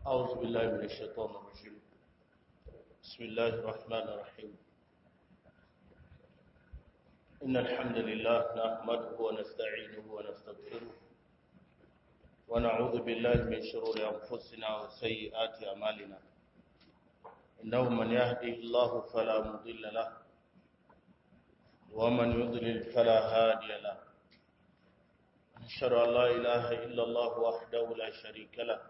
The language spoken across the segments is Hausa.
أعوذ بالله من الشيطان الرجيم بسم الله الرحمن الرحيم إن الحمد لله نحمده ونستعينه ونستغفره ونعوذ بالله من شرور أنفسنا وسيئات أعمالنا إنه من يهده الله فلا مضل له ومن يضلل فلا هادي له نشهد أن لا إله إلا الله وحده لا شريك له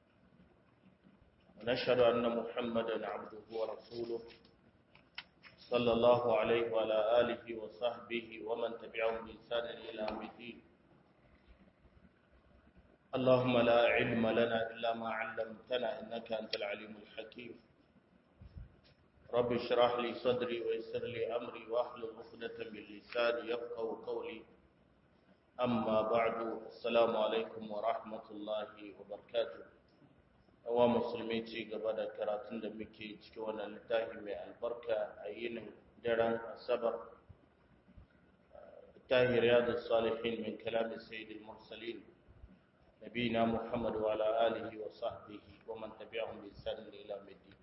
ونشهد أن محمدا عبده ورسوله صلى الله عليه وعلى آله وصحبه ومن تبعهم بإحسان إلى يوم الدين اللهم لا علم لنا إلا ما علمتنا إنك أنت العليم الحكيم رب اشرح لي صدري ويسر لي أمري واحلل عقدة من لساني يفقهوا قولي أما بعد السلام عليكم ورحمة الله وبركاته awa musulmi ci gaba da karatun da muke cikin wannan littafi mai albarka a yinin daren asabar littafi riyadu salihin min kalamin sayyidil mursalin nabina muhammad wa ala alihi wa sahbihi wa man tabi'ahum bi ihsan ila yawmiddin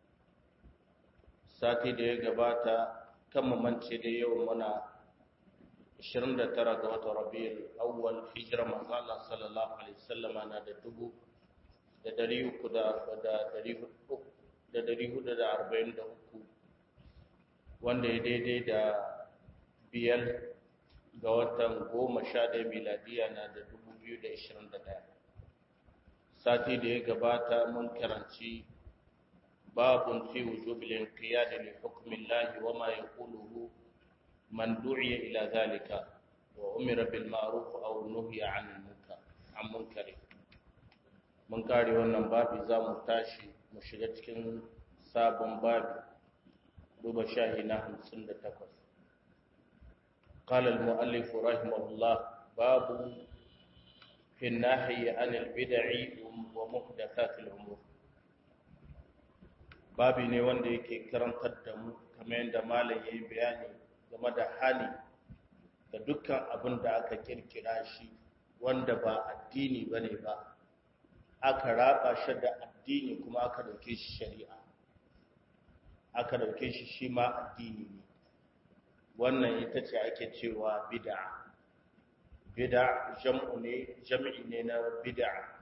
sati da ya gabata kan mamance da yau muna 29 ga watan rabiul awwal hijira manzo Allah sallallahu alaihi wasallama na da dubu da dari uku da dari hudu da arba'in da uku wanda ya daidai da biyar ga watan goma sha ɗaya miladiya na da dubu biyu da ishirin da ɗaya sati da ya gabata mun karanci babun fi wujubil inqiyad li hukmi Allah wa ma yaquluhu man du'iya ila zalika wa umira bil ma'ruf aw nuhiya 'anil munkar 'an munkari mun kare wannan babi za mu tashi mu shiga cikin sabon babi duba shahi na hamsin da takwas قال المؤلف رحمه الله باب في النهي عن البدع ومحدثات الأمور babi ne wanda yake karantar da mu kamar yadda malam ya yi bayani game da hali da dukkan abin da aka kirkira shi wanda ba addini ba ne ba aka raba shi da addini kuma aka dauke shi shari'a aka dauke shi shi ma addini ne wannan ita ce ake cewa bid'a bid'a jam'u ne jam'i ne na bid'a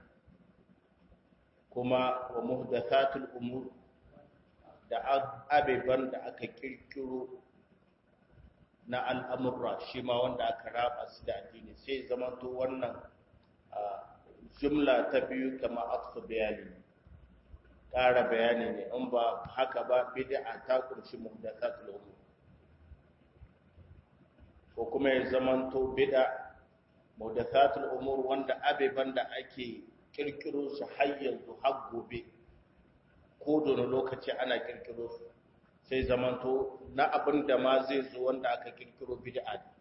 kuma wa muhdathatul umur da abeban da aka kirkiro na al'amurra shi ma wanda aka raba su da addini sai zama to wannan jumla ta biyu kama aksu bayani ƙara bayani ne in ba haka ba bid'a ta kunshi muhdathatul umur ko kuma ya zamanto bid'a muhdathatul umur wanda abeban da ake kirkiro su har yanzu har gobe ko da lokaci ana kirkiro su sai zamanto na abin da ma zai zo wanda aka kirkiro bid'a ne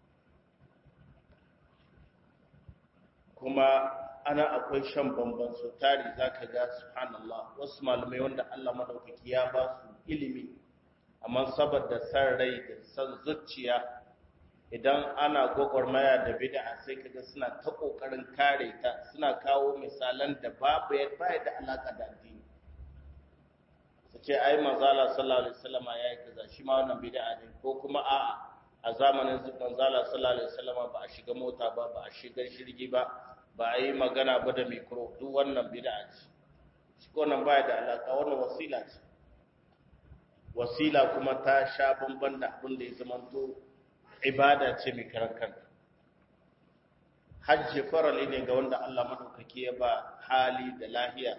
kuma ana akwai shan bamban su tari za ka ga subhanallah wasu malamai wanda Allah madaukaki ya ba su ilimi amma saboda san rai da san zuciya idan ana gwagwarmaya da bid'a sai kaga suna ta kokarin kare ta suna kawo misalan da babu ya baya da alaka da addini su ce ai manzala sallallahu alaihi wasallam ya yi kaza shi ma wannan bid'a ne ko kuma a'a a zamanin manzala sallallahu alaihi wasallam ba a shiga mota ba ba a shiga shirgi ba ba a yi magana ba da mikro duk wannan bid'a ce shi wannan baya da alaka wannan wasila ce wasila kuma ta sha bamban da abin da ya zamanto ibada ce mai karan kanta hajji farali ne ga wanda Allah madaukaki ya ba hali da lahiya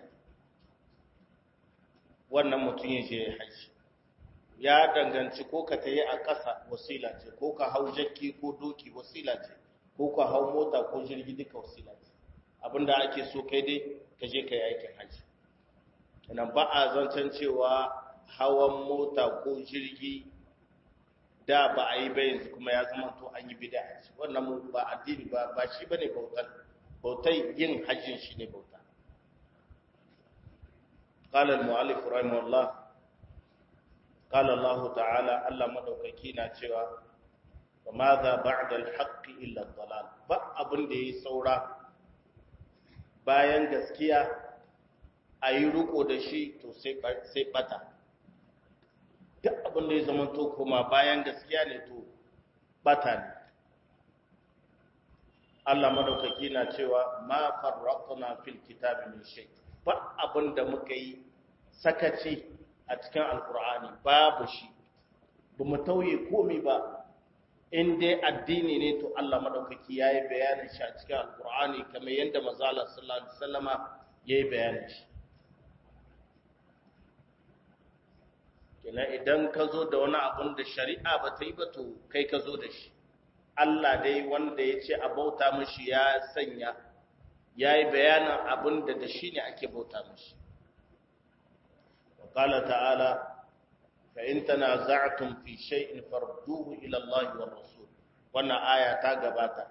wannan mutum ya je hajji ya danganci ko ka tayi a ƙasa wasila ce ko ka hau jakki ko doki wasila ce ko ka hau mota ko jirgi duka wasila ce abinda ake so kai dai ka je ka yi aikin hajji nan ba a zancen cewa hawan mota ko jirgi da ba a yi ba yanzu kuma ya zama to an yi bida a wannan ba addini ba ba shi bane bautar bautai yin hajjin shi ne bauta قال المؤلف رحمه الله قال الله تعالى الله madaukaki na cewa wa madha ba'da al-haqq illa ad-dalal ba abin da yayi saura bayan gaskiya a yi riko da shi to sai bata duk abin da ya zama to kuma bayan gaskiya ne to bata ne Allah madaukaki na cewa ma farraqna fil kitabi min shay ba abin da muka yi sakaci a cikin alkur'ani babu shi ba mu tauye komai ba in dai addini ne to Allah madaukaki yayi bayanin shi a cikin alkur'ani kamar yadda manzo Allah sallallahu alaihi wasallama yayi bayanin shi kenan idan ka zo da wani abun da shari'a ba ta yi ba to kai ka zo da shi Allah dai wanda ya ce a bauta mashi ya sanya ya yi bayanin abin da da shi ne ake bauta mashi وقال تعالى فإن تنازعتم في شيء فردوه إلى الله والرسول wannan aya ta gabata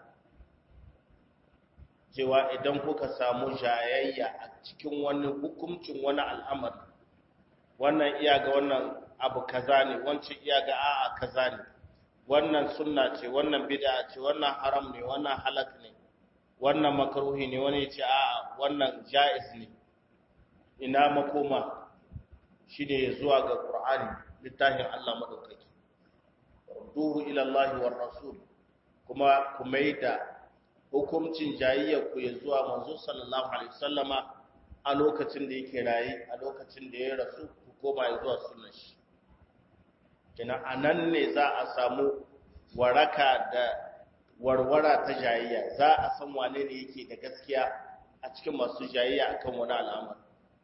cewa idan kuka samu jayayya a cikin wani hukuncin wani al'amari wannan iya ga wannan abu kaza ne wancan iya ga a'a kaza ne wannan sunna ce wannan bid'a ce wannan haram ne wannan halak ne wannan makruhi ne wani ce a'a wannan jaiz ne ina makoma shine zuwa ga Qur'ani littafin Allah madaukaki duhu ila Allah war rasul kuma ku maida hukuncin jayayya ku ya zuwa manzo sallallahu alaihi wasallama a lokacin da yake rayi a lokacin da ya rasu ku koma ya zuwa sunnar shi kina anan ne za a samu waraka da warwara ta jayayya za a san wane ne yake da gaskiya a cikin masu jayayya akan wani al'amari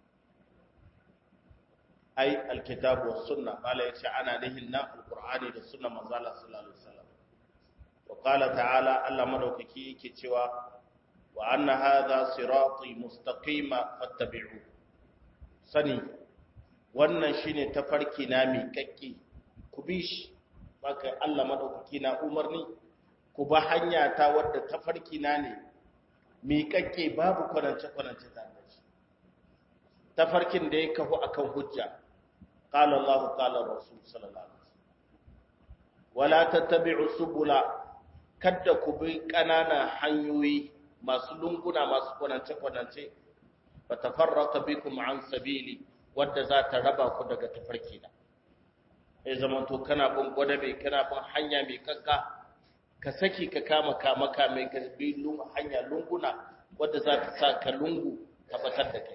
ai alkitabu was sunna mala yace ana nihin nan alqur'ani da sunna manzo Allah sallallahu alaihi wasallam wa qala ta'ala Allah madaukaki yake cewa wa anna hadha sirati mustaqima fattabi'u sani wannan shine tafarki na mi kakki ku bi shi baka Allah madaukaki na umarni ku ba hanya ta wadda tafarki na ne mi kakke babu kwanance kwanance ta tafarkin da ya kafu akan hujja qala Allah qala Rasul sallallahu alaihi wasallam wala tattabi'u subula kadda ku bi kanana hanyoyi masu lunguna masu kwanance kwanance fa tafarraqa bikum an sabili wadda za ta raba ku daga tafarki da ya zama to kana bin gwadabe kana bin hanya mai kanka ka saki ka kama kama kame ka bi hanya lunguna wadda za ta sa ka lungu ka batar da kai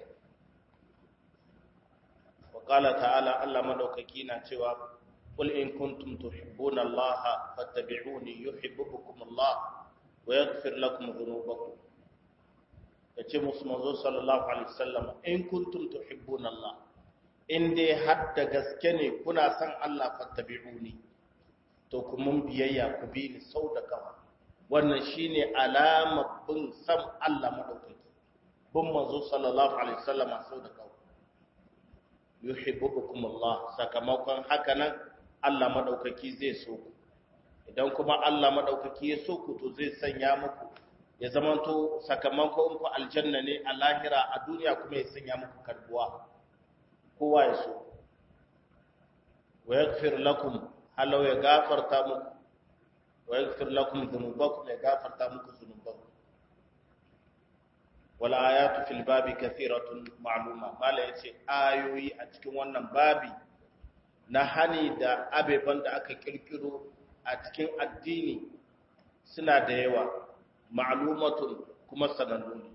qala ta'ala Allah madaukaki na cewa qul in kuntum tuhibbuna Allah fattabi'uni yuhibbukum Allah wa yaghfir lakum dhunubakum yace musu manzo sallallahu alaihi wasallam in kuntum tuhibbuna Allah in dai har da gaske ne kuna san Allah fattabi'uni to ku mun biyayya ku bi ni sau da kawa wannan shine alama bin san Allah madaukaki bin manzo sallallahu alaihi wasallam sau da kawa yuhibbukum Allah sakamakon haka nan Allah madaukaki zai so ku idan kuma Allah madaukaki ya so ku to zai sanya muku ya zamanto sakamakon ku aljanna ne a lahira a duniya kuma ya sanya muku karbuwa kowa ya so wa yaghfir lakum halau ya gafarta muku wa yaghfir lakum dhunubakum ya gafarta muku dhunubanku wal ayatu fil babi kathiratun ma'luma mala yace ayoyi a cikin wannan babi na hani da abeban da aka kirkiro a cikin addini suna da yawa ma'lumatun kuma sanannu ne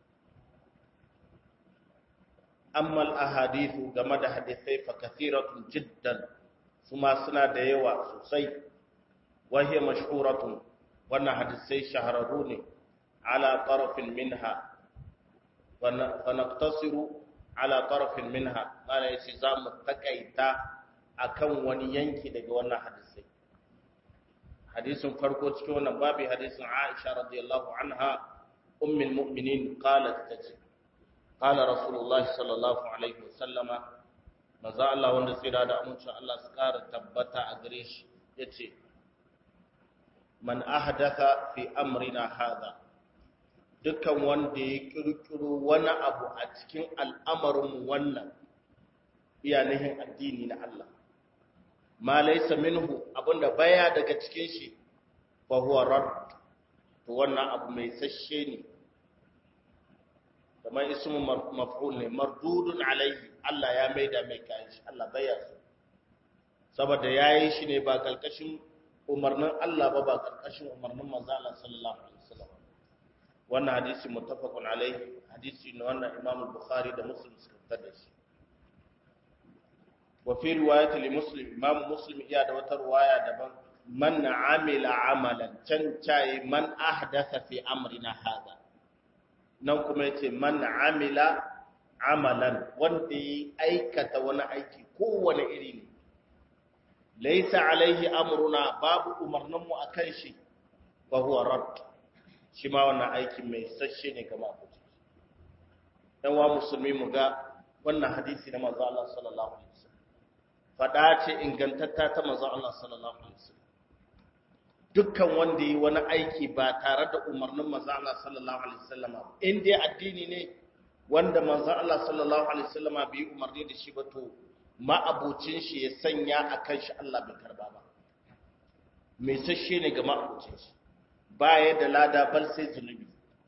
amma al-ahadithu game da hadisai fa kathiratun jiddan kuma suna da yawa sosai wa hiya mashhuratun wannan hadisai shahararru ne ala tarafin minha fa naqtasiru ala tarafin minha mana yace zamu takaita akan wani yanki daga wannan hadisai hadisin farko cikin wannan babu hadisin Aisha radiyallahu anha ummul mu'minin qalat tace qala rasulullahi sallallahu alaihi wasallama manzo Allah wanda tsira da amincin Allah su kara tabbata a gare shi yace man ahdatha fi amrina hadha dukkan wanda ya kirkiro wani abu a cikin al'amarin wannan iyanihin addini na Allah ma laysa minhu abinda baya daga cikin shi fa huwa rad to wannan abu mai sashe ne kamar ismu maf'ul ne mardudun alaihi Allah ya maida mai kayan shi Allah baya so saboda yayi shi ne ba kalkashin umarnin Allah ba ba kalkashin umarnin manzo Allah sallallahu alaihi wasallam wannan hadisi muttafaqun alaihi hadisi ne wannan Imam Bukhari da Muslim suka fitar da shi wa fi riwayat li Muslim Imam Muslim iya da wata riwaya daban man amila amalan can cayi man ahdatha fi amrina hada nan kuma yace man amila amalan wanda yi aikata wani aiki kowane iri ne laysa alaihi amruna babu umarnin mu akan shi fa huwa rad shi ma wannan aikin mai sashe ne ga mafuci dan wa musulmi mu ga wannan hadisi na manzo Allah sallallahu alaihi wasallam fada ce ingantatta ta manzo Allah sallallahu alaihi wasallam dukkan wanda yi wani aiki ba tare da umarnin manzo Allah sallallahu alaihi wasallam in dai addini ne wanda manzo Allah sallallahu alaihi wasallam bai umarni da shi ba to ma'abucin shi ya sanya akan shi Allah bai karba ba mai sashe ne ga ma'abucin shi baya da lada bal sai zunubi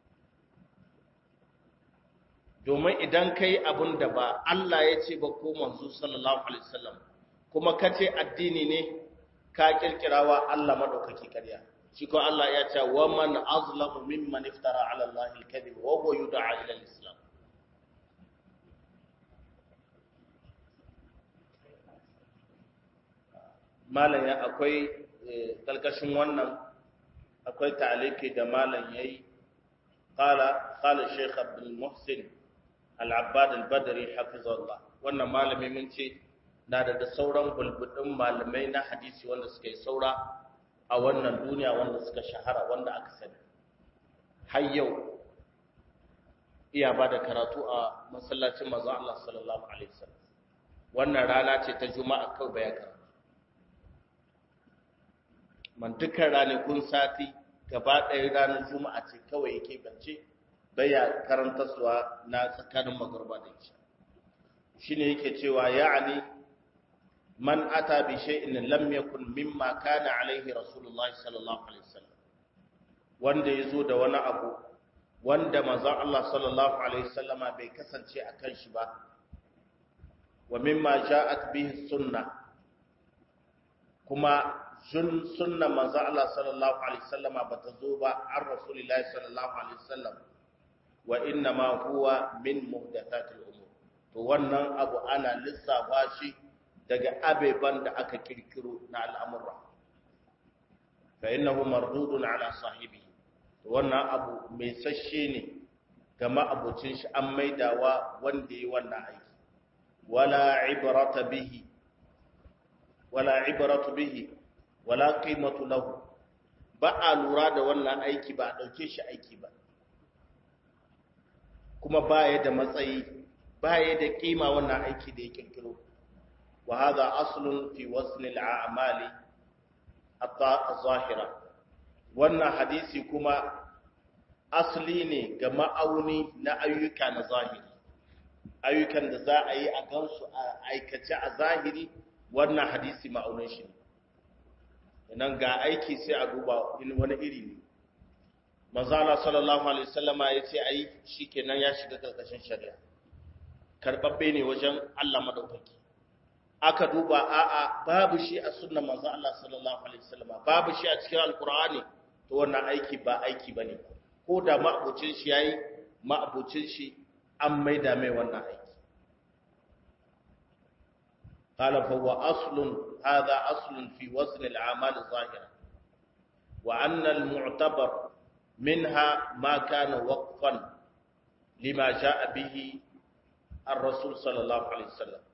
domin idan kai abun da ba Allah ya ce ba ko manzo sallallahu alaihi wasallam kuma kace addini ne ka kirkirawa Allah madaukaki ƙarya shi ko Allah ya ce wa man azlamu mimman iftara ala Allah al-kadhib wa huwa yud'a ila al-islam malam ya akwai kalkashin wannan akwai ta'aliki da malam yayi qala qala shaykh abdul muhsin al-abbad al-badri hafizahullah wannan malami mun ce na da da sauran bulbudin malamai na hadisi wanda suka yi saura a wannan duniya wanda suka shahara wanda aka sani har yau iya ba da karatu a masallacin manzo Allah sallallahu alaihi wasallam wannan rana ce ta juma'a kawai baya karatu man dukkan ranakun sati gaba ɗaya ranar juma'a ce kawai yake bance baya karanta suwa na tsakanin magarba da isha shine yake cewa ya'ani man ata bi shay'in lam yakun mimma kana alaihi rasulullahi sallallahu alaihi wasallam wanda yazo da wani abu wanda manzon Allah sallallahu alaihi wasallama bai kasance akan shi ba wa mimma ja'at bihi sunna kuma sun sunna manzon Allah sallallahu alaihi wasallama bata zo ba an rasulullahi sallallahu alaihi wasallam wa inna ma huwa min muhdathatil umur to wannan abu ana lissafa shi daga abeban da aka kirkiro na al'amurra fa innahu mardudun ala sahibi wannan abu mai sashe ne ga ma'abucin shi an maidawa wanda yi wannan aiki wala ibrata bihi wala ibratu bihi wala qimatu lahu ba a lura da wannan aiki ba a dauke shi aiki ba kuma baya da matsayi baya da kima wannan aiki da ya kirkiro وهذا أصل في وزن الأعمال الظاهرة wannan hadisi kuma asali ne ga ma'auni na ayyuka na zahiri ayyukan da za a yi a gansu a aikace a zahiri wannan hadisi ma'aunin shi ne nan ga aiki sai a duba wani iri ne manzala sallallahu alaihi wasallama ya ce ayi shikenan ya shiga karkashin shari'a karbabbe ne wajen Allah madaukaki aka duba a'a babu shi a sunnan manzo Allah sallallahu alaihi wasallam babu shi a cikin alqur'ani to wannan aiki ba aiki bane ko da ma'abucin shi yayi ma'abucin shi an maida mai wannan aiki qala fa huwa aslun hadha aslun fi wazn al-a'mal adh-dhahira wa anna al-mu'tabar minha ma kana waqfan lima jaa bihi ar-rasul sallallahu alaihi wasallam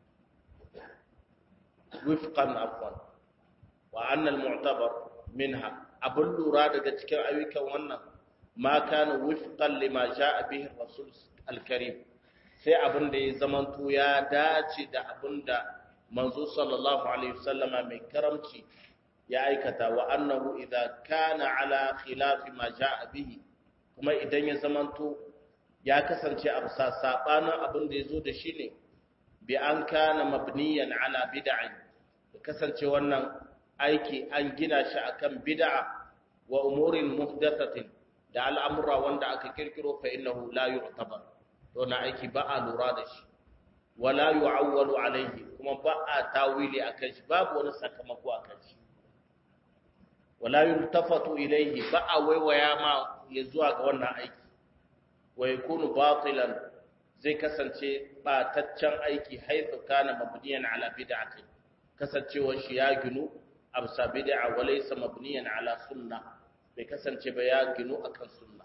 wifqan afwan wa anna al-mu'tabar minha abun lura daga cikin ayyukan wannan ma kana wifqan lima jaa bihi rasul al-karim sai abin da ya zamanto ya dace da abin da manzo sallallahu alaihi wasallama mai karamci ya aikata wa annahu idza kana ala khilafi ma jaa bihi kuma idan ya zamanto ya kasance a bisa sabanin abin da yazo da shi ne bi an kana mabniyan ala bid'ah kasance wannan aiki an gina shi akan bid'a wa umurin muhdathatin da al'amura wanda aka kirkiro fa innahu la yu'tabar to na aiki ba a lura da shi wala yu'awwalu alaihi kuma ba a tawili akan shi babu wani sakamako akan shi wala yultafatu ilaihi ba a waiwaya ma ya zuwa ga wannan aiki wa yakunu batilan zai kasance bataccen aiki haithu kana mabniyan ala bid'ati kasancewar shi ya ginu absa bid'a wa laysa mabniyan ala sunna bai kasance ba ya ginu akan sunna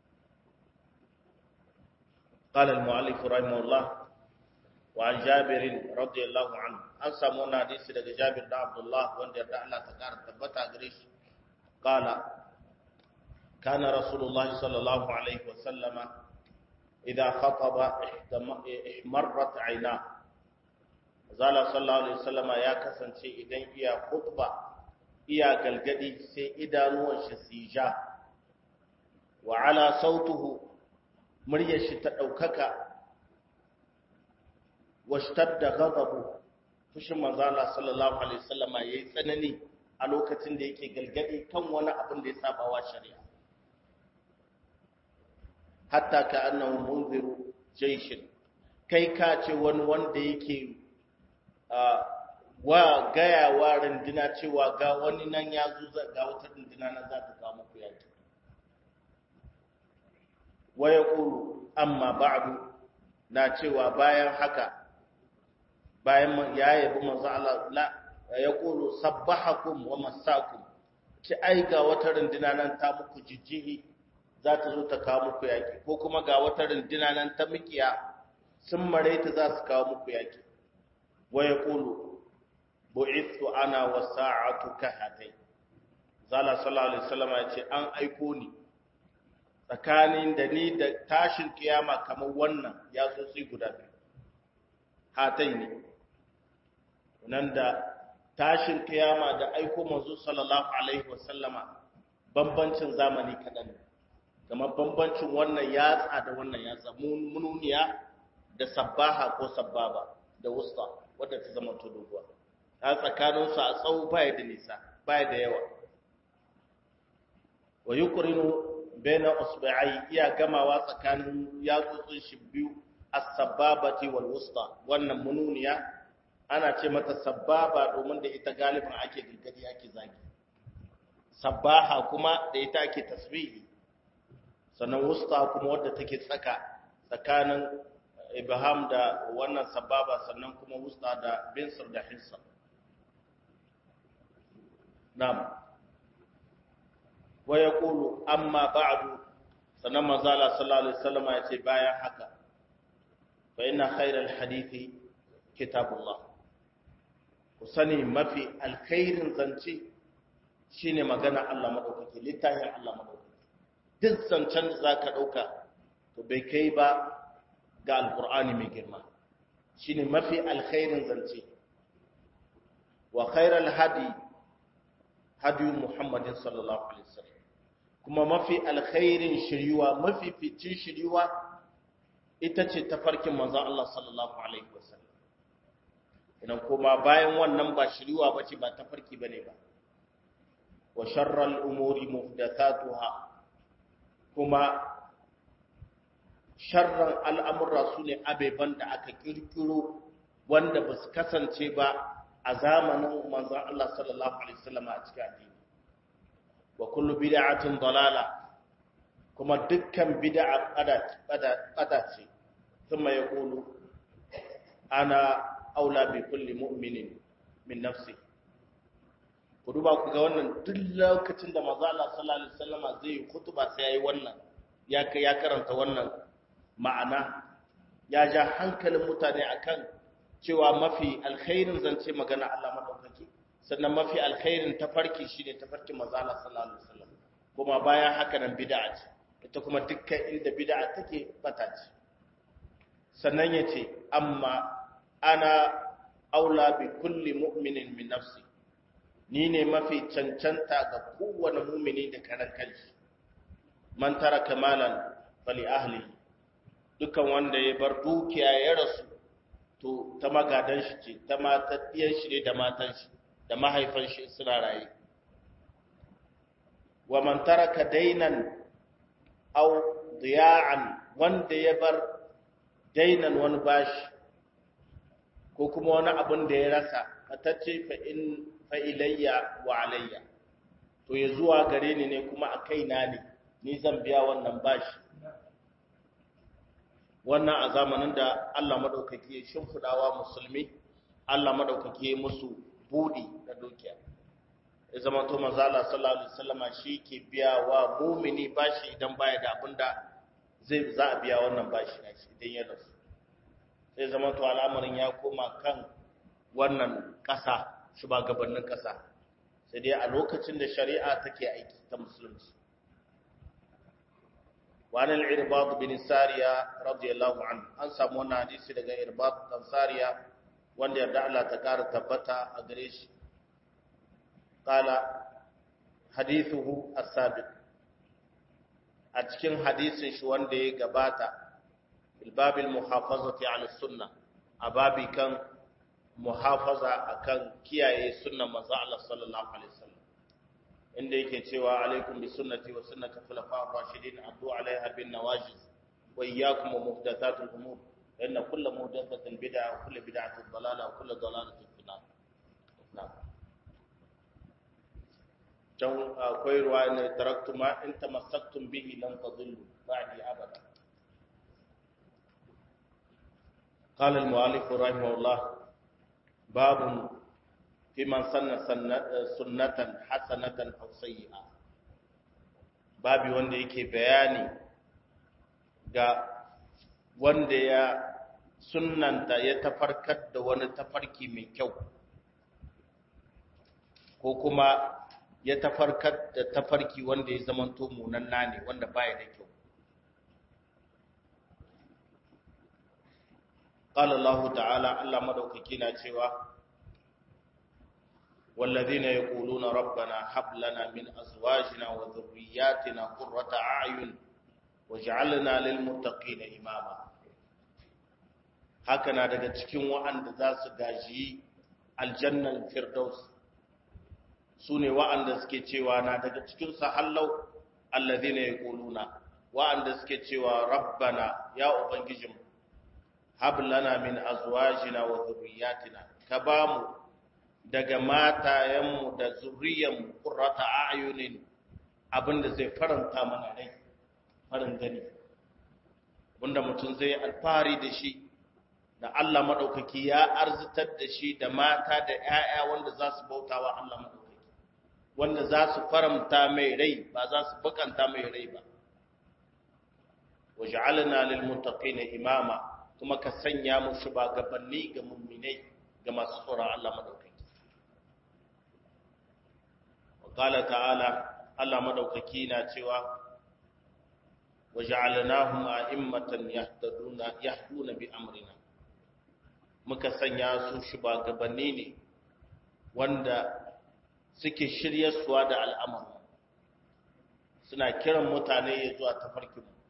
قال المؤلف رحمه الله وعن جابر رضي الله عنه an samu wannan hadisi daga Jabir da Abdullah wanda yarda Allah ta kara tabbata gare shi qala kana rasulullah sallallahu alaihi wa sallama idza khataba ihmarrat ayna zala sallallahu alaihi wasallama ya kasance idan iya khutba iya galgadi sai idanuwan shi sija wa ala sautuhu muryar shi ta daukaka washtadda ghadabu fushin manzo Allah sallallahu alaihi wasallama yayi tsanani a lokacin da yake galgadi kan wani abin da ya saba wa shari'a hatta ka annahu munziru jayshin kai ka ce wani wanda yake wa gaya wa runduna cewa ga wani nan ya zo ga wata runduna nan za ta kawo muku yaki wa yaqulu amma ba'du na cewa bayan haka bayan ya yabi manzo Allah la yaqulu sabbahakum wa massakum ki ai ga wata runduna nan ta muku jijjihi za ta zo ta kawo muku yaki ko kuma ga wata runduna nan ta mikiya sun mare ta za su kawo muku yaki wa yaqulu bu'ithu ana wa sa'atu kahatai zala sallallahu alaihi wasallam ya ce an aiko ni tsakanin da ni da tashin kiyama kamar wannan ya tsotsi guda biyu hatai ne nan da tashin kiyama da aiko manzo sallallahu alaihi wasallama bambancin zamani kadan ne kamar bambancin wannan yatsa da wannan yatsa mununiya da sabbaha ko sabbaba da wusta wadda ta zama to doguwa a tsakanin su a tsawo baya da nisa baya da yawa wa yuqrinu baina usbi'ai iya gamawa tsakanin yatsotsin shi biyu as-sababati wal wusta wannan mununiya ana ce mata sababa domin da ita galibin ake gilgadi ake zagi sabbaha kuma da ita ake tasbihi sannan wusta kuma wadda take tsaka tsakanin ibham da wannan sababa sannan kuma wusta da binsir da hissa na'am wa yaqulu amma ba'du sannan manzala sallallahu alaihi wasallam ya ce bayan haka fa inna khayral hadithi kitabullah ku sani mafi alkhairin zance shine magana Allah madaukaki littafin Allah madaukaki duk zancen da zaka dauka to bai kai ba ga alqur'ani mai girma shine mafi alkhairin zance wa khairal hadi hadi muhammadin sallallahu alaihi wasallam kuma mafi alkhairin shiriwa mafi ficin shiriwa ita ce tafarkin manzon Allah sallallahu alaihi wasallam idan kuma bayan wannan ba shiriwa bace ba tafarki bane ba wa sharral umuri muhdathatuha kuma sharran al'amurra su ne abeban da aka kirkiro wanda ba su kasance ba a zamanin manzon Allah sallallahu alaihi wasallam a cikin addini wa kullu bid'atin dalala kuma dukkan bid'a bada ce thumma yaqulu ana aula bi kulli mu'minin min nafsi ku duba ku ga wannan duk lokacin da manzo Allah sallallahu alaihi wasallam zai yi khutba sai yayi wannan ya ya karanta wannan ma'ana ya ja hankalin mutane akan cewa mafi alkhairin zance magana Allah madaukaki sannan mafi alkhairin tafarki shine tafarkin manzo Allah sallallahu alaihi wasallam kuma bayan haka nan bid'a ce ita kuma dukkan inda bid'a take bata ce sannan yace amma ana aula bi kulli mu'minin min nafsi ni ne mafi cancanta ga kowane mumini da karan kanshi man taraka malan fali ahli dukan wanda ya bar dukiya ya rasu to ta magadan shi ce ta matan shi ne da matan shi da mahaifan shi suna raye wa man taraka dainan aw diya'an wanda ya bar dainan wani bashi ko kuma wani abin da ya rasa fatacce fa ilayya wa alayya to ya zuwa gare ni ne kuma a kaina ne ni zan biya wannan bashi wannan a zamanin da Allah madaukaki ya shimfidawa musulmi Allah madaukaki ya musu budi da dukiya ya zama to manzo Allah sallallahu alaihi wasallama shi ke biya wa mu'mini bashi idan baya da abinda zai za a biya wannan bashi na shi idan ya rasu sai zama to al'amarin ya koma kan wannan ƙasa shugabannin ƙasa sai dai a lokacin da shari'a take aiki ta musulunci wani al'irbab bin sariya radiyallahu anhu an samu wannan hadisi daga irbab dan sariya wanda yarda Allah ta ƙara tabbata a gare shi qala hadithuhu as-sabiq a cikin hadisin shi wanda ya gabata ilbabil muhafazati ala sunna a babi kan muhafaza akan kiyaye sunnan manzo Allah sallallahu alaihi wasallam inda yake cewa alaikum bi sunnati wa sunnati khulafa'ir rashidin addu alaiha bin nawajiz wa iyyakum muhdathatil umur inna kull muhdathatin bid'ah wa kull bid'atin dalalah wa kull dalalatin fi nar na'am can akwai ruwa ne taraktu ma in tamassaktum bihi lan tadillu ba'di abada قال المؤلف رحمه الله باب في من سن سنة حسنة أو سيئة babi wanda yake bayani ga wanda ya sunnanta ya tafarkar da wani tafarki mai kyau ko kuma ya tafarkar da tafarki wanda ya zamanto munanna ne wanda baya da kyau قال الله تعالى الله مدوكي na cewa والذين يقولون ربنا هب لنا من ازواجنا وذرياتنا قرة اعين واجعلنا للمتقين اماما haka na daga cikin wa'anda za su gaji aljannan firdaus su ne wa'anda suke cewa na daga cikin su hallau allazina yaquluna wa'anda suke cewa rabbana ya ubangijinmu hab lana min azwajina wa dhurriyyatina ka bamu daga matayenmu da zurriyanmu qurrata a'yunin abinda zai faranta mana rai farin gani wanda mutum zai alfahari da shi da Allah madaukaki ya arzitar da shi da mata da ƴaƴa wanda za su bautawa Allah madaukaki wanda za su faranta mai rai ba za su bakanta mai rai ba waj'alna lil muttaqina imama kuma ka sanya mu shugabanni ga mumminai ga masu tsoron Allah madaukaki. Wakala ta'ala Allah madaukaki na cewa wa ja'alnahum a'immatan yahduna yahduna bi amrina muka sanya su shugabanni ne wanda suke shiryarsuwa da al'amari suna kiran mutane ya zuwa tafarkin mu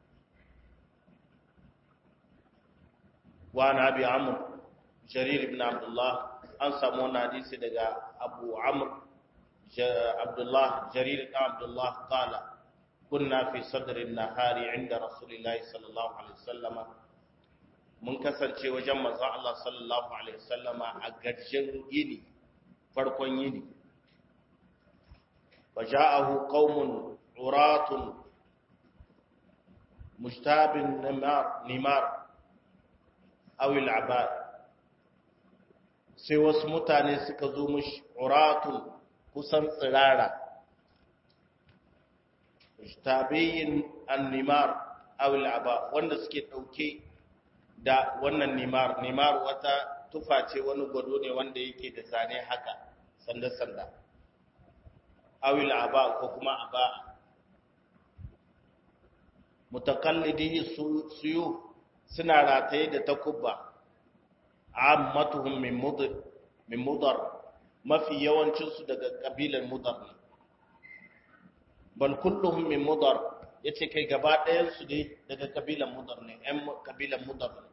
وعن أبي عمرو جرير بن عبد الله أنسى من حديث دقى أبو عمرو عبد الله جرير بن عبد الله قال كنا في صدر النهار عند رسول الله صلى الله عليه وسلم mun kasance wajen manzon Allah sallallahu alaihi wasallama a garjin yini farkon yini faja'ahu qaumun uratun mushtabin nimar nimar awil abad sai wasu mutane suka zo mushi uratun kusan tsirara tabiyin annimar awil abad wanda suke dauke da wannan nimar nimar wata tufa ce wani gwado ne wanda yake da zane haka sanda-sanda awil aba ko kuma aba mutakallidi suyu suna rataye da takubba ammatuhum min mudar min mudar mafi yawancin su daga kabilar mudar ne bal kulluhum min mudar yace kai gaba ɗayan su dai daga kabilar mudar ne ɗan kabilar mudar ne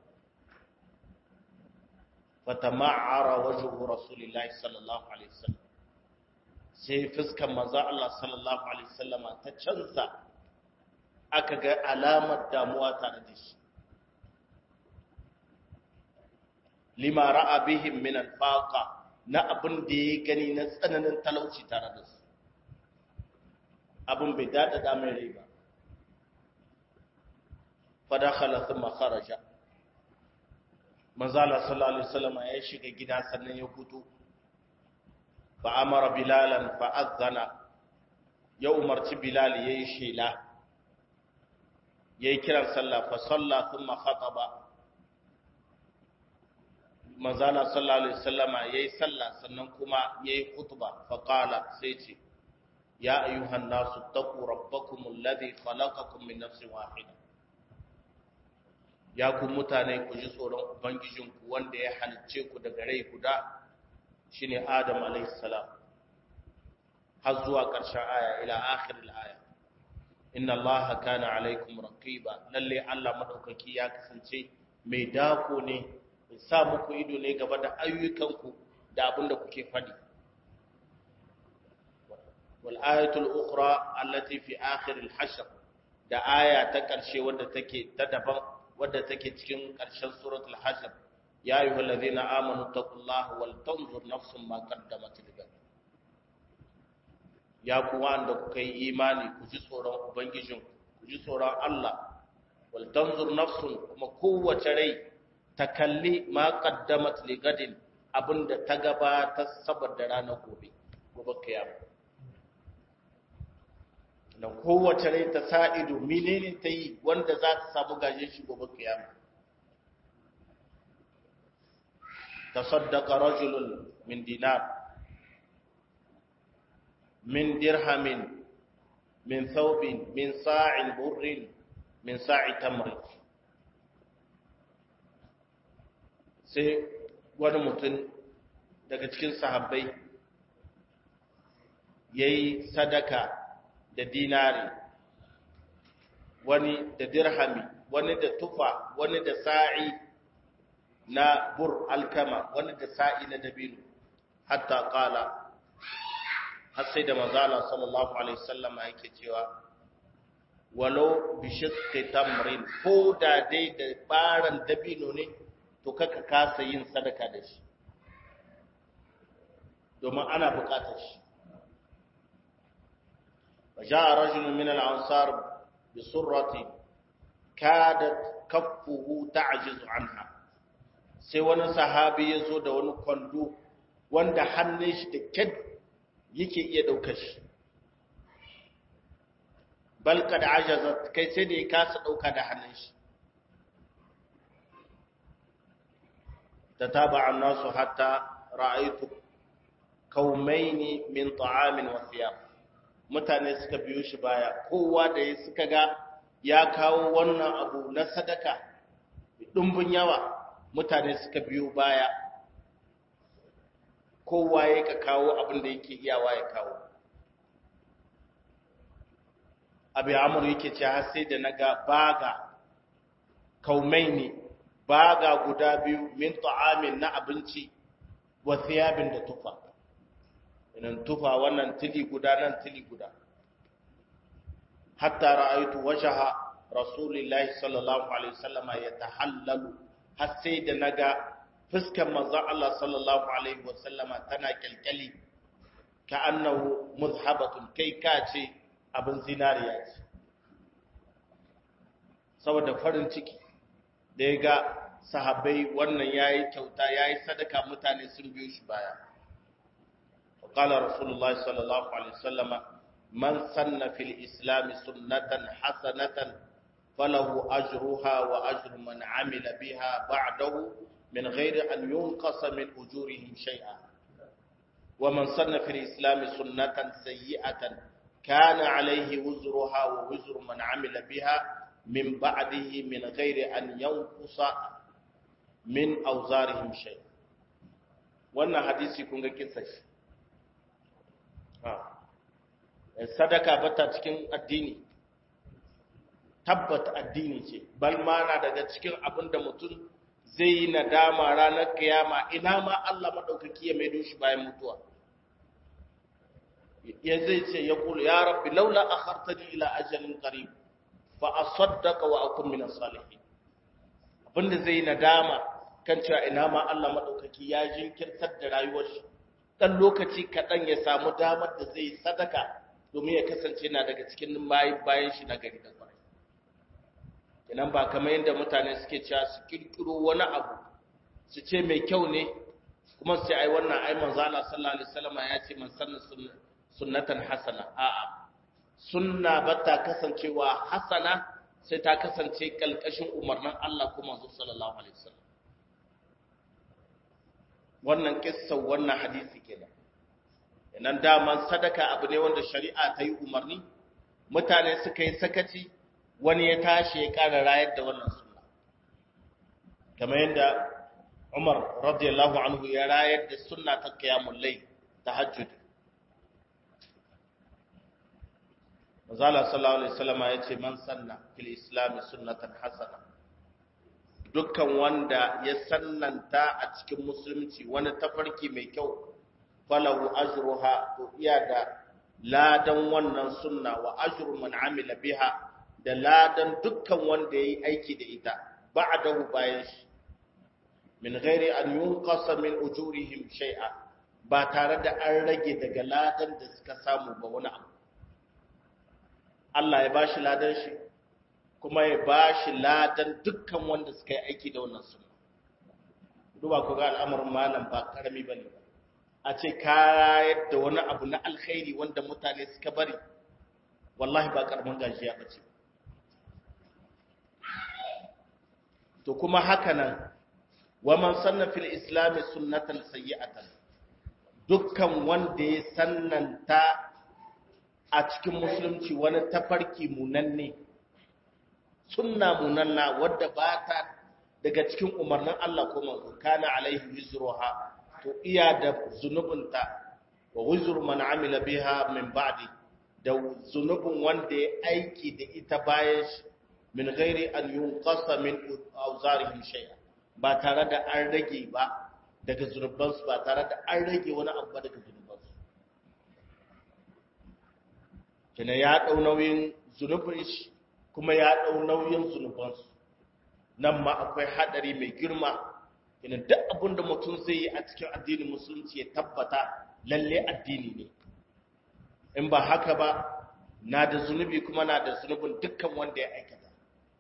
fatama'ara wajhu rasulillahi sallallahu alaihi wasallam sai fuskan manzo Allah sallallahu alaihi wasallam ta canza aka ga alamar damuwa tare da shi lima ra'a bihim min al-faqa na abin da ya gani na tsananin talauci tare da su abin bai dada da mai rai ba fadakhala thumma kharaja manzala sallallahu alaihi wasallam ya shiga gida sannan ya fito fa amara bilalan fa azana ya umarci bilal yayi shela yayi kiran sallah fa salla thumma khataba manzala sallallahu alaihi wasallam yayi sallah sannan kuma yayi khutba fa qala sai ce ya ayyuhan nasu taqu rabbakum alladhi khalaqakum min nafsin wahidah ya ku mutane ku ji tsoron ubangijinku wanda ya halicce ku daga rai guda shine adam alayhi salam har zuwa ƙarshen aya ila akhiril aya inna allaha kana alaykum raqiba lalle Allah madaukaki ya kasance mai dako ne mai sa muku ido ne gaba da ayyukanku da abinda kuke fadi wal ayatul ukhra allati fi akhiril hashr da aya ta ƙarshe wadda take ta daban wadda take cikin ƙarshen suratul hashr ya ayyuhal ladhina amanu taqullaha wal tanzur nafsum ma qaddamat ligad ya ku wanda kuka yi imani ku ji tsoron ubangijin ku ji tsoron Allah wal tanzur nafsun kuma kowace rai ta kalli ma qaddamat ligadin abinda ta gabata saboda ranar gobe gobe kiyama da kowace rai ta sa ido menene ta yi wanda za ta samu gaje shi gobe kiyama tasaddaqa rajulun min dinar min dirhamin min thawbin min sa'in burrin min sa'i tamr sai wani mutum daga cikin sahabbai yayi sadaka da dinari wani da dirhami wani da tufa wani da sa'i na bur alkama wani da sa'i na dabino hatta kala har sai da manzala sallallahu alaihi sallama yake cewa walau bishikki tamrin ko da dai da baran dabino ne to kaka kasa yin sadaka da shi domin ana bukatar shi وجاء رجل من الأنصار بسرة كادت كفه تعجز عنها sai wani sahabi ya zo da wani kwando wanda hannun shi da kyad yake iya ɗaukar shi balka da ajazat kai sai da ya kasa ɗauka da hannun shi ta taba an nasu hatta ra'aitu kaumaini min ta'amin wasiyam mutane suka biyo shi baya kowa da ya suka ga ya kawo wannan abu na sadaka ɗumbin yawa mutane suka biyo baya kowa ya ka kawo abin da yake iyawa ya kawo abu amur yake ce har sai da na ga baga kaumai ne baga guda biyu min ta'amin na abinci wa thiyabin da tufa idan tufa wannan tili guda nan tili guda hatta ra'aytu wajha rasulillahi sallallahu alaihi wasallama yatahallalu har sai da naga fuskar manzon Allah sallallahu alaihi wasallama tana kyalkyali ka annahu muzhabatun kai ka ce abin zinariya ce saboda farin ciki da ya ga sahabbai wannan yayi kyauta yayi sadaka mutane sun biyo shi baya قال رسول الله صلى الله عليه وسلم من سن في الإسلام سنة حسنة فله أجرها وأجر من عمل بها بعده من غير أن ينقص من أجورهم شيئا ومن سن في الإسلام سنة سيئة كان عليه وزرها ووزر من عمل بها من بعده من غير أن ينقص من أوزارهم شيئا wannan hadisi kun ga kisa shi sadaka bata cikin addini tabbata addini ce bal ma na daga cikin abin da mutum zai yi nadama ranar kiyama ina ma Allah madaukaki ya maido shi bayan mutuwa ya zai ce ya kula ya rabbi laula akhartani ila ajalin qarib fa asaddaqa wa akun min as-salihin abinda zai nadama kan cewa ina ma Allah maɗaukaki ya jinkirtar da rayuwar shi ɗan lokaci kaɗan ya samu damar da zai sadaka domin ya kasance na daga cikin bayan shi na gari da kwarai kenan ba kamar yadda mutane suke cewa su kirkiro wani abu su ce mai kyau ne kuma su ce ai wannan ai manzo Allah sallallahu alaihi wasallam ya ce man sanna sunnatan hasana a'a sunna ba ta kasancewa hasana sai ta kasance kalkashin umarnin Allah kuma manzo sallallahu alaihi wasallam wannan kissan wannan hadisi kenan nan daman sadaka abu ne wanda shari'a ta yi umarni mutane suka yi sakaci wani ya tashi ya ƙara rayar da wannan sunna kamar yadda Umar radiyallahu anhu ya rayar da sunna ta qiyamul layl tahajjud Mazala sallallahu alaihi wasallam ya ce man sanna fil islam sunnatan hasana dukkan wanda ya sannanta a cikin musulunci wani tafarki mai kyau falahu ajruha to iya da ladan wannan sunna wa ajru man amila biha da ladan dukkan wanda yayi aiki da ita ba'dahu bayan shi min ghairi an yunqasa min ujurihim shay'a ba tare da an rage daga ladan da suka samu ba wani abu Allah ya bashi ladan shi kuma ya bashi ladan dukkan wanda suka yi aiki da wannan sunna duba ku ga al'amarin malam ba karami bane ba a ce ka yadda wani abu na alkhairi wanda mutane suka bari wallahi ba karamin gajiya ba ce to kuma haka nan wa man sanna fil islam sunnatan sayyi'atan dukkan wanda ya sannanta a cikin musulunci wani tafarki munanne sunna munanna wadda ba ta daga cikin umarnin Allah ko manzo kana alaihi wizruha to iya da zunubinta wa wuzur man amila biha min ba'di da zunubin wanda ya aiki da ita bayan shi min ghairi an yunqasa min awzarihim shay'a ba tare da an rage ba daga zunubansu ba tare da an rage wani abu ba daga zunubansu kina ya dau nauyin zunubin shi kuma ya dau nauyin zunubansu nan ma akwai hadari mai girma ina duk abin da mutum zai yi a cikin addinin musulunci ya tabbata lalle addini ne in ba haka ba na da zunubi kuma na da zunubin dukkan wanda ya aikata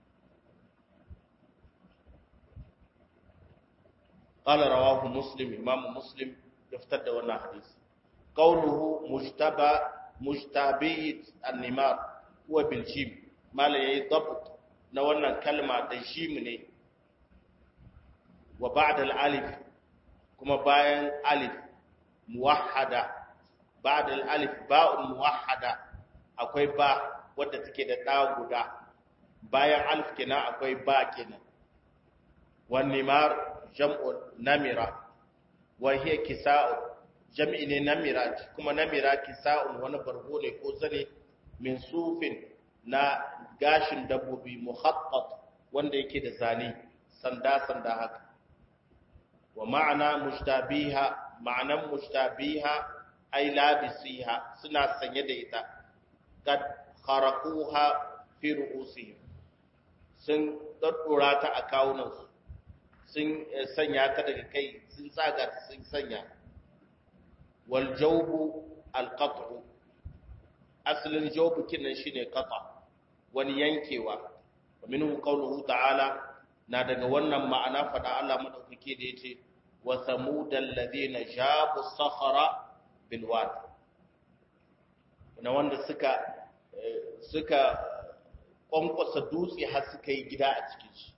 قال رواه مسلم امام مسلم يفتد wannan hadisi قوله مجتبى مجتبي النمار هو بالجيم ما لا يضبط na wannan kalma da jim ne wa ba'da al-alif kuma bayan alif muwahhada ba'da al-alif ba'un muwahhada akwai ba wadda take da da guda bayan alif kenan akwai ba kenan wan nimar jam'u namira wa hiya kisa'u jam'i ne namira kuma namira kisa'un wani bargo ne ko zane min sufin na gashin dabbobi muhattat wanda yake da zane sanda sanda haka wa ma'ana mushtabiha ma'anan mushtabiha ay labisiha suna sanye da ita kad kharaquha fi ru'usihim sun daddora ta a kawunansu sun sanya ta daga kai sun tsaga ta sun sanya wal jawbu al qat'u asalin jawbu kinan shine qata wani yankewa minhu qawluhu ta'ala na daga wannan ma'ana fada Allah madaukake da yace wa samudal ladina jabu sakhara bil wad na wanda suka suka kwankwasa dutse har suka yi gida a cikin shi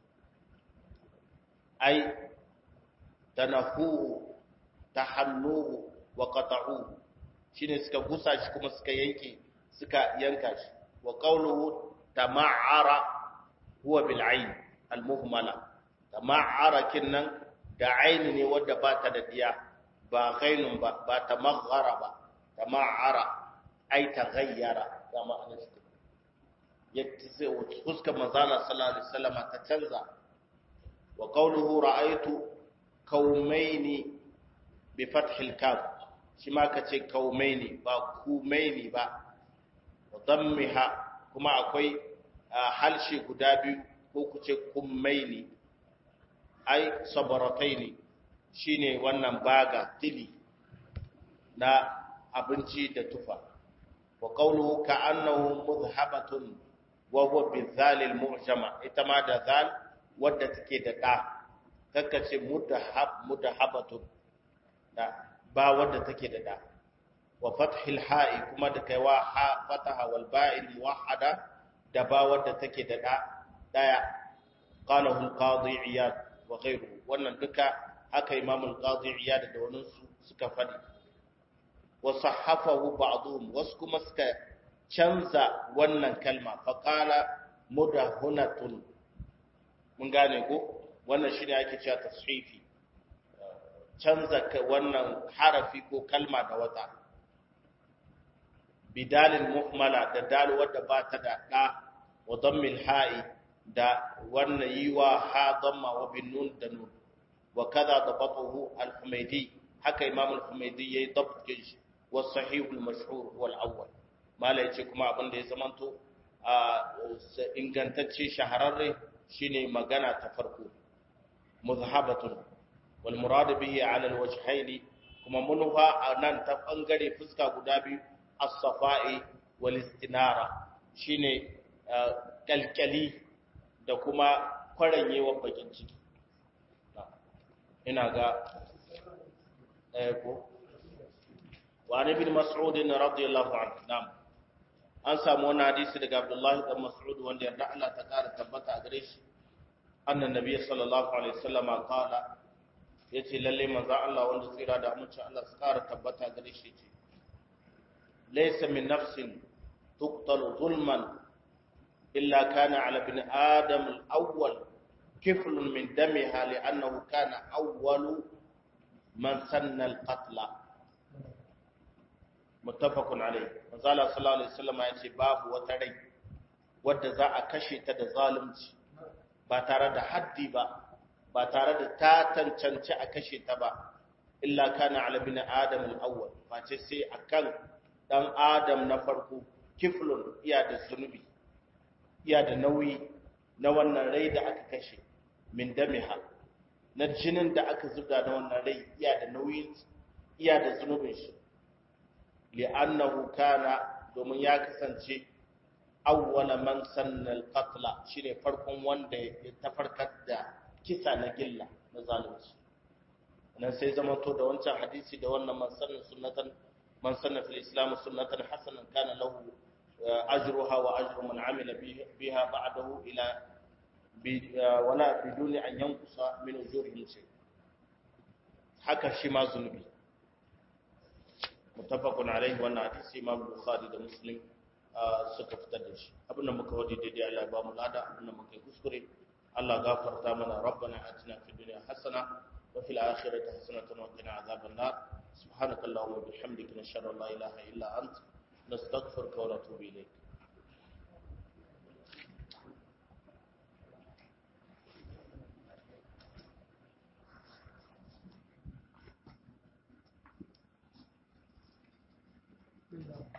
ai tanahu tahannuhu wa qata'uhu shine suka gusa shi kuma suka yanke suka yanka shi wa qawluhu tama'ara huwa bil ayn al muhmala tama'ara kinnan da aini ne wanda ba ta da diya ba ghainun ba ba tamaghara ba tama'ara ai taghayyara kama anashi yadda sai fuskar manzala sallallahu alaihi wasallam ta canza wa qawluhu ra'aytu qaumaini bi fathil kaf shi ma kace qaumaini ba kumaini ba wa dammiha kuma akwai halshe guda biyu ko kuce kummaini ai sabarataini shine wannan baga tili na abinci da tufa wa qawluhu ka'annahu mudhhabatun wa huwa bizal al-mu'jama ita ma da zal wadda take da da kakkace mudhhab mudhhabatun da ba wadda take da da wa fathil ha'i kuma da kaiwa ha fataha wal ba'il muwahhada da ba wadda take da da daya qalahu al-qadi iyad wa ghayruhu wannan duka haka imam al-qadi iyad da wannan su suka fadi wa sahhafahu ba'dhum wasu kuma suka canza wannan kalma fa qala mudahunatun mun gane ko wannan shine ake cewa tashifi canza wannan harafi ko kalma da wata bidalin muhmala da dal wadda ba ta da da wa dammil ha'i da wannan yiwa ha damma wa bin nun da nun wa kaza dabatuhu al-humaydi haka imam al-humaydi yayi dabtin shi wa sahih al-mashhur huwa al-awwal mala yace kuma abin da ya zamanto a ingantacce shahararre shine magana ta farko muzhabatun wal murad bihi ala al-wajhayn kuma munha anan ta bangare fuska guda biyu as-safa'i wal istinara shine kalkali da kuma kwaranyewa bakin ciki ina ga ɗaya ko wani bin mas'udin radiyallahu anhu nam an samu wani hadisi daga abdullahi dan mas'ud wanda yarda Allah ta kara tabbata a gare shi annan nabi sallallahu alaihi wasallam qala yace lalle manzo Allah wanda tsira da amincin Allah su kara tabbata a gare shi ce laysa min nafsin tuqtalu zulman illa kana ala ibn adam al-awwal kiflun min damiha li'annahu kana awwalu man sanna al-qatla muttafaqun alayh manzala sallallahu alaihi wasallam ya ce babu wata rai wadda za a kashe ta da zalunci ba tare da haddi ba ba tare da ta tantance a kashe ta ba illa kana ala bin adam al-awwal face sai akan dan adam na farko kiflun iya da zunubi iya da nauyi na wannan rai da aka kashe min damiha na jinin da aka zubda na wannan rai iya da nauyin iya da zunubin shi li'annahu kana domin ya kasance awwala man sanna al-qatla shine farkon wanda ya tafarkar da kisa na gilla na zalunci nan sai zama to da wancan hadisi da wannan man sanna sunnatan man sanna fil islam sunnatan hasanan kana lahu ajruha wa ajru man amila biha ba'dahu ila wala biduni an yankusa min ujurihim shay haka shi ma zunubi mutafakun alaihi wannan hadisi imam bukhari da muslim suka fitar da shi abin da muka wadi daidai Allah ya ba mu lada abin da muka yi kuskure Allah gafarta mana rabbana atina fid dunya hasana wa fil akhirati hasanatan wa qina azaban nar subhanaka allahumma wa bihamdika nashhadu an la ilaha illa ant nastaghfiruka wa natubu ilayk Thank you.